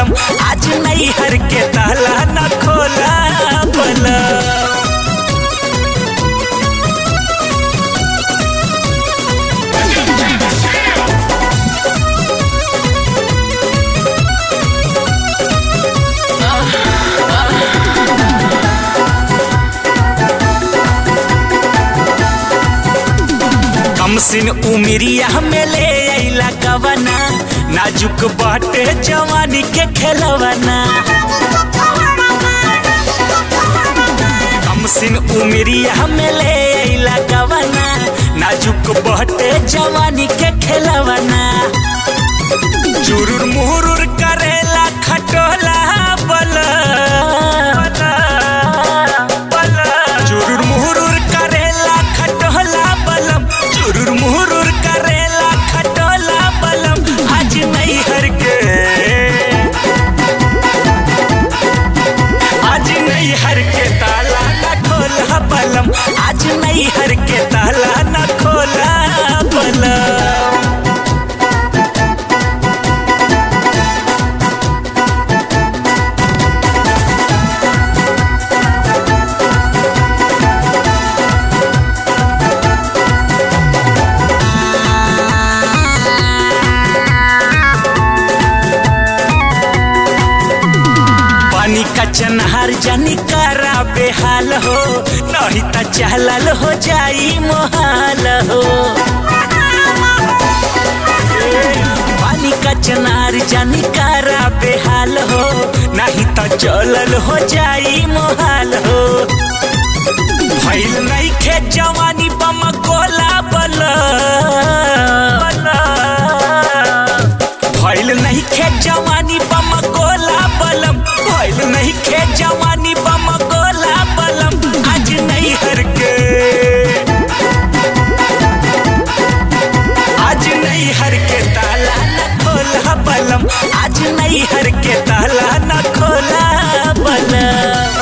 बलम आज नहीं हर के ताला न खोला बलम कम सिन उमिरिया में ले अइला कवना नाजुक बाटे जवानी के खेलवना कम सिन उमिरिया में ले अइला कवना नाजुक बाटे जवानी के खेलवना चुरुर मुहुरुर करेला खटोला बल चुरुर मुहुरुर करेला खटोला बलम चुरुर मुहुरुर करेला खटोला बलम आज नहीं हर के आज नहीं हर के ताला न खोला बलम आज नहीं हर के ताला न खोला बलम पानी का चनहार जानी करा बेहाल हो नहीं त चहलल हो जाई मोहाल हो पानी का चनार जानी करा बेहाल हो नहीं त चलल हो जाई मोहाल हो भइल नहीं खे जवानी बम कोला बल भइल नहीं खे जवानी बम गोला बलम भइल नहीं खे जवानी बम गोला बलम आज नहीं हर के आज नहीं हर के ताला न खोला बलम आज नहीं हर के ताला न खोला बलम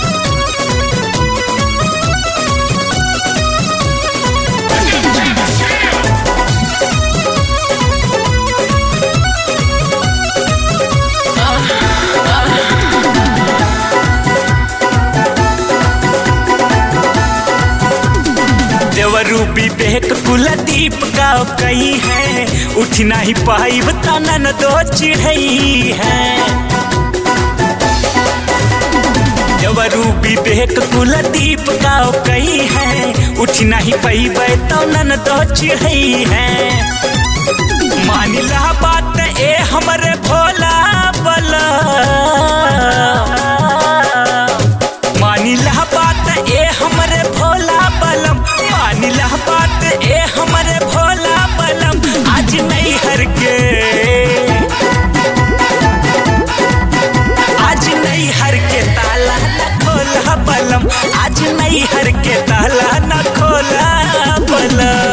देवरू विवेक कुलदीप का कई है उठ नहीं पाई तनन दो चिढ़ई है देवरू विवेक कुलदीप का कई है उठ नहीं पाई तनन दो चिढ़ई है मानिला बात ए हमरे भोला बला मानिला बात ए हमरे भोला बलम मानिला बात ए हमरे भोला बलम आज नहीं हर के आज नहीं हर के ताला न खोला बलम आज नहीं हर के ताला न खोला बलम